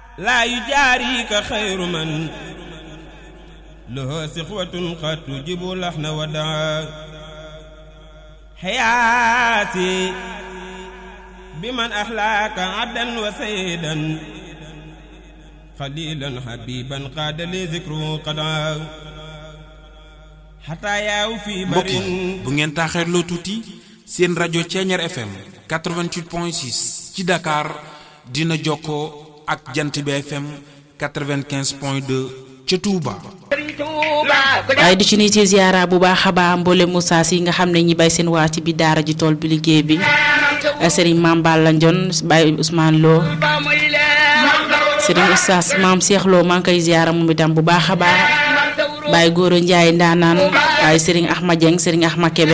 laa yujaarika xayru man lahu sixwatun qad tujibu laxna wa daa xayaati bi man axlaaka abdan wa saydan xalilan xabiban qaada li zikru qadaa xataa yaaw fii mbokk barin yi bu ngeen taaxeerloo tuuti seen rajo Ceeñeer FM 88.6 ci Dakar dina jokkoo ak jant bi FM 95.2 ca Touba. waaye di ci nuyu ci ziara bu baax a baax mboole Moussa si nga xam ne ñi bay seen waa ci bi daara ji tool bi liggéey bi Serigne Mame Balla Ndione Baye Ousmane Lo Serigne Oustaz Mame Cheikh Lo maa ngi koy ziara moom itam bu baax a baax Baye Goro Ndiaye ndaanaan waaye Serigne Ahmad Dieng Serigne Ahmad Kebe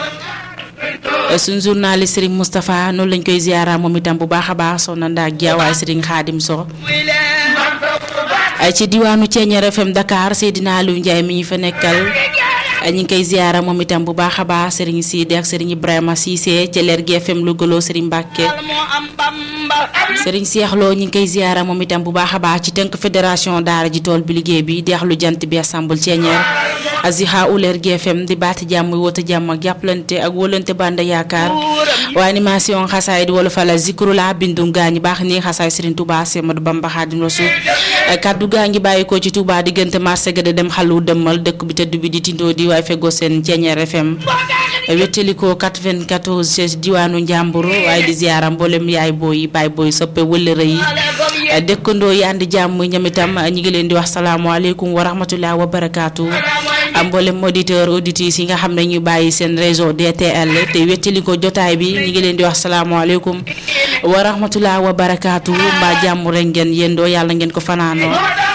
suñ journaliste Serigne Moustapha noonu lañ koy ziara moom itam bu baax a baax soxna Ndaa Dia waaye Serigne Khadim So ay ci diwaanu Ceeñeer FM Dakar Seydina Aliou Ndiaye mi ñu fa nekkal ñu ngi koy ziara moom itam bu baax a baax Serigne Sidi ak Serigne Ibrahima Cissé ci leer gi FM Louga loo Serigne Mbacke Serigne Cheikh Lo ñu ngi koy ziara moom itam bu baax a baax ci tënk fédération daara ji tool bi liggéey bi deex lu jant bi assemble Ceeñeer Aziha Uleer GFM di baati jàmm woote jàmm ak jàppalante ak wóolante banda yaakaar waa animation xasaay di wala fala zikru la bindum gaa ñi baax nii xasaay Serigne Touba Semadou Bamba Xaadim Rasul kaddu gaa ngi bàyyi ko ci Touba diggante marché ga de dem xalu dëmmal dëkk bi tëdd bi di tindoo di waaye feggoo seen Ceeñeer FM wettalikoo 94 ci diwaanu Njàmbur waaye di ziaram mboolem yaay booy yi baay booy soppe wëllëre yi dëkkandoo yi ànd jàmm ñoom itam ñi ngi leen di wax salaamaaleykum wa rahmatulah wa barakaatu mboolem auditeur auditrices yi nga xam ne ñu bàyyi seen réseau DTL te wettali ko jotaay bi ñi ngi leen di wax salaamaaleykum wa rahmatulah wa barakaatu mbaa jàmm rek ngeen yéendoo yàlla ngeen ko fanaanoo